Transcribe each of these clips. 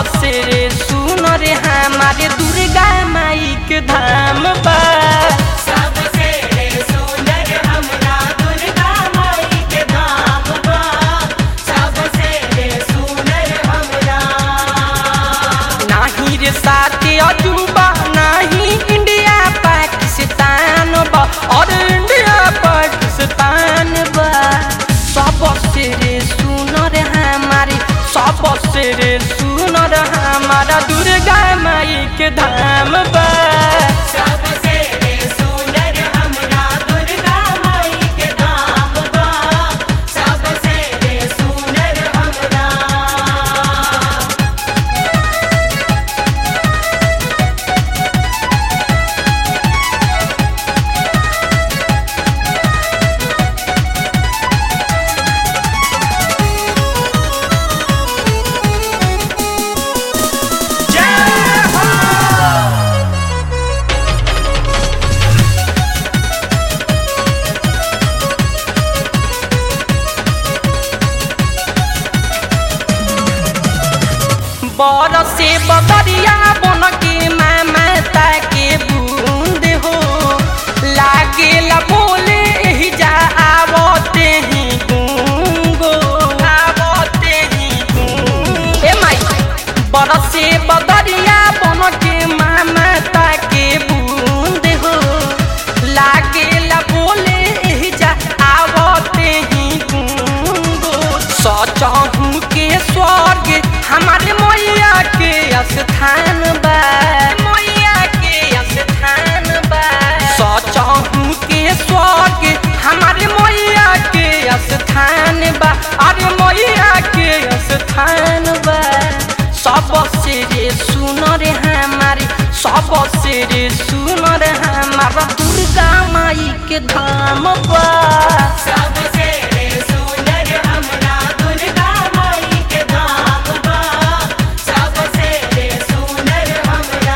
सबसे रे सुन रे हमारे दुर्गा माई के धाम बा सबसे रे सुंदर हमरा दुर्गा माई के धाम बा सबसे रे सुंदर हमरा नाही रे साथे अजूबा नाही इंडिया पाकिस्तान बा और इंडिया पाकिस्तान बा सबसे रे सुन रे हमारे सबसे रे सुन रे हमारा दुर्गा माई के धाम बा सबसे रे सुंदर हमरा दुर्गा माई के धाम बा सबसे रे सुंदर हमरा बरसे बदरिया बन के माता के बूंद हो लागे ला बोले ही जा आवते ही गूंगो आवते ही गूंगो ए माई बरसे बदरिया बन के माता के बूंद हो लागे ला बोले ही जा आवते ही गूंगो सचहू के स्वर्ग हमारे मैया के स्थान बा मैया के स्थान बा सचहू के स्वर्ग हमारे मैया के स्थान बा अरे मैया के स्थान बा सबसे रे सुन रे हमारे सबसे रे सुन रे हमारा दुर्गा माई के धाम बा सबसे रे सुंदर हमरा दुर्गा माई के धाम बा सबसे रे सुंदर हमरा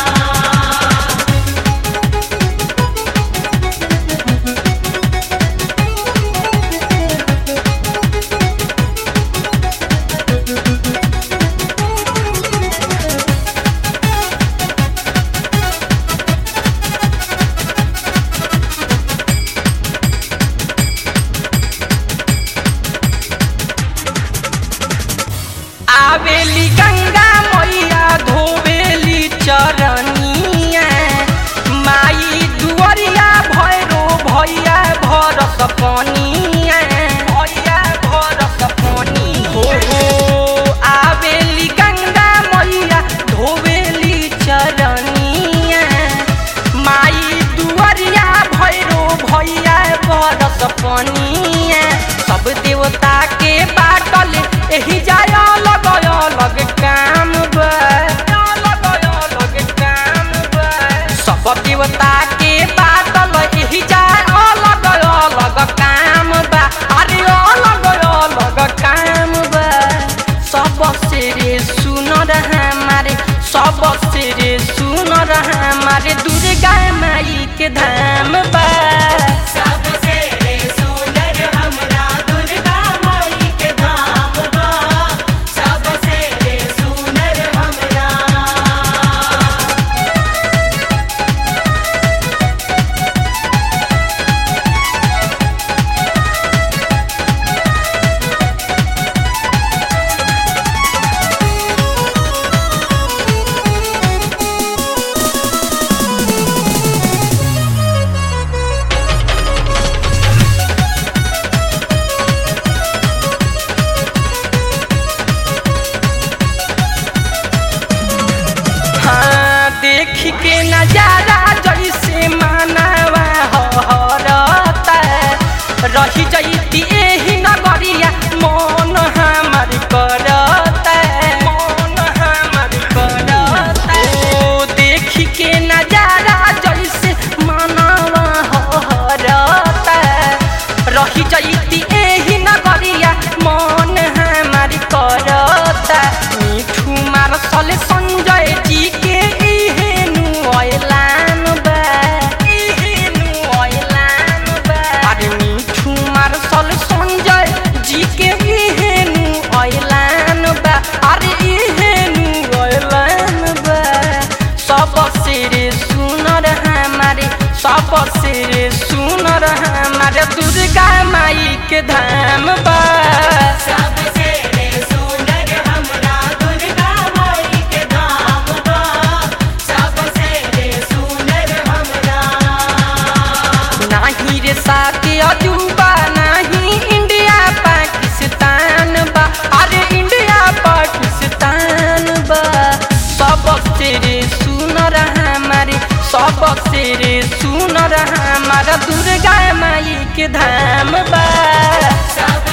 आवेली गंगा मैया धोवेली चरनिया माई दुअरिया भैरो भैया भरत पनिया भैया भरत पनी हो हो आवेली गंगा मैया धोवेली चरनिया माई दुअरिया भैरो भैया भरत पनिया सब देवता के बाटल एही जाय अलग अलग काम बा अलग अलग काम बा सब देवता के बाटल एही जाय अलग अलग काम बा अरे अलग अलग काम बा सबसे रे सुन हमारे सबसे रे सुन हमारे दुर्गा माई के धाम बा सबसे रे सुंदर हमरा दुर्गा माई के धाम बा सबसे रे सुंदर हमरा हाँ देख के नजारा जैसे मानवा हरता रही जैती एही नगरिया मन हमर करता मन हमर करता ओ देख के नजारा जैसे मानवा हरता रही जैती एही नगरिया मन हमर करता मिठू मारसल संजय जी के इहेनु ऐलान बा इहेनु ऐलान बा अरे मिठू मारसल के धाम बा सबसे रे सुंदर हमरा दुर्गा माई के धाम बा सबसे रे सुंदर हमरा नाही रे साथी अजूबा नाही इंडिया पाकिस्तान बा अरे इंडिया पाकिस्तान बा सबसे रे सुनर हमारे सबसे रे सुनर हमारा दुर्गा माई के धाम बा सब